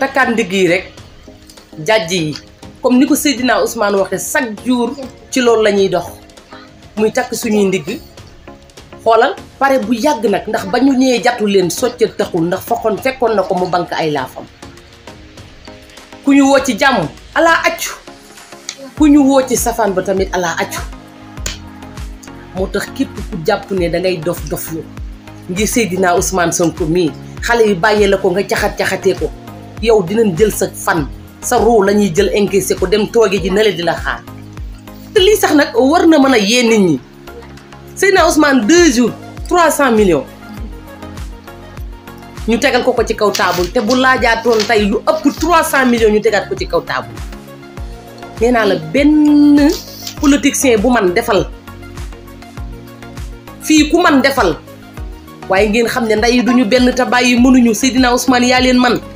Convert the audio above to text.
takkaat ndigg yi rek jàjj yi comme ni ko Seydina Ousmane waxee chaque jour ci loolu la ñuy dox muy takk suñuy ndigg xoolal pare bu yàgg nag ndax ba ñu ñëwee jatu leen soccal taxul ndax fokkoon fekkoon na ko mu bank ay laafam ku ñu woo ci jàmm alaa accu ku ñu woo ci safaan ba tamit alaa accu moo tax képp ku jàpp ne dangay dof doflu ngir Seydina Ousmane Sonko mii xale yi bàyyee la ko nga caxat-caxatee ko yow dinañ jël sa fan sa ruu la ñuy jël encaissé ko dem tooge ji nale di la xaar te lii sax nag war na mën a yee nit ñi Seydina Ousmane deux jours trois cent millions ñu tegal ko ko ci kaw taabul te bu laajaatoon tey lu ëpp trois cent millions ñu tegaat ko ci kaw taabul nee naa la benn politicien bu man defal fii ku man defal waaye ngeen xam ne nday duñu benn te bàyyi mënuñu Seydina Ousmane yaa leen man